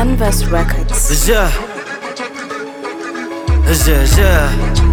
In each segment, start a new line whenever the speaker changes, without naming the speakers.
Canvas Records.
Yeah. Yeah, yeah.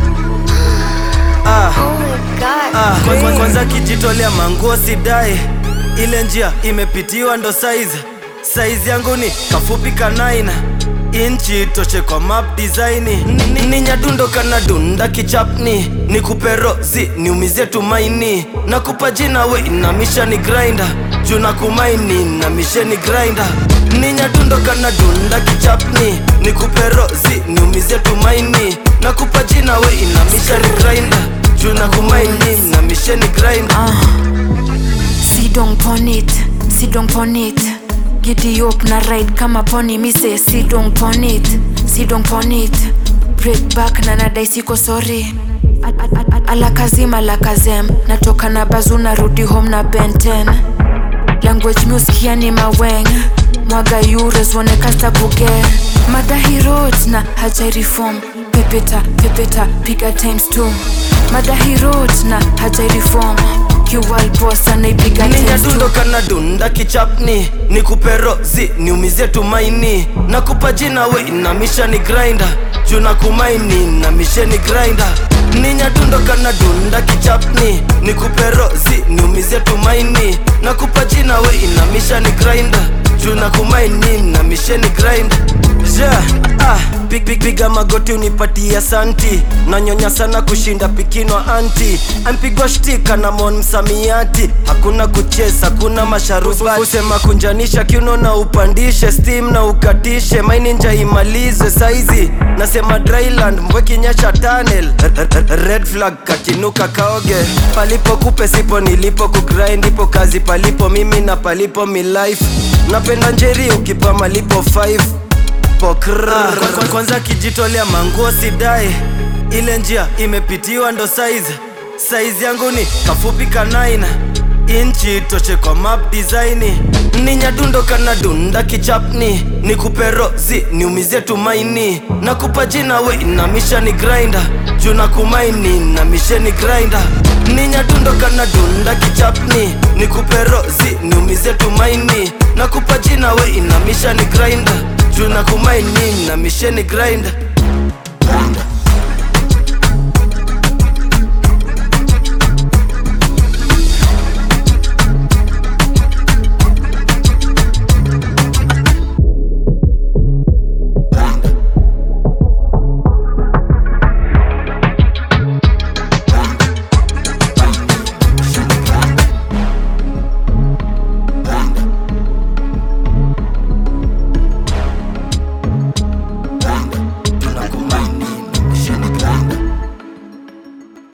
Ah,
Oh my god.
ah. Kwanza, kwanza kijitolea manguo sidai, ile njia imepitiwa ndo saizi saizi yangu ni kafupi kanaina inchi toshe kwa map design Ni- ni nyadundo kana dunda kichapni ni kuperozi niumizie tumaini na kupa jina we inamisha ni grinder juu na kumaini na misheni grinder ni nyadundo kana dunda kichapni ni kuperozi niumizie tumaini na kupa jina we inamisha ni grinder juu na kumaini na misheni grinder
Sit down pon it, sit down pon it. Giddy up na ride kama pony mi say sit down pon it, sit down pon it. Break back na nadai siko sorry. Al- al- al- Alakazim alakazem natoka na bazu narudi home na benten language music yani maweng mwaga eures wone kasta kuge madahi roads na haja reform pepeta pepeta piga times two madahi roads na haja reform kiwal boss anaipiga
ni
times
nyadundo
two
kana dunda kichapni ni kuperozi niumizie tumaini na kupa jina we inamisha ni grinder juu na kumaini na misheni grinder ni nyadundo kana dunda kichapni ni kuperozi niumizie tumaini na kupa jina we inamisha ni grinder juu na kumaini na misheni grinder yeah, ah, pig, pig, piga magoti unipatia santi nanyonya sana kushinda pikinwa anti ampigwa shtika na mon msamiati hakuna kucheza hakuna masharuba kusema kunjanisha kiuno na upandishe steam na ukatishe maini nja imalize saizi nasema dryland mbwekinyesha tunnel R- r- red flag kakinuka kaoge palipo kupe sipo nilipo kugrind ipo kazi palipo mimi na palipo mi life napenda njeri ukipa malipo 5 pokra kwanza, kwanza kijitolea manguo sidai ile njia imepitiwa ndo saizi saizi yangu ni kafupi kanaina inchi toshe kwa map design ni nyadundo kana dunda kichapni ni kuperozi niumizie tumaini na kupa jina we inamisha ni grinder juu na kumaini na misheni grinder ni nyadundo kana dunda kichapni ni kuperozi niumizie tumaini na kupa jina we inamisha ni grinder juu na kumaini na misheni grinder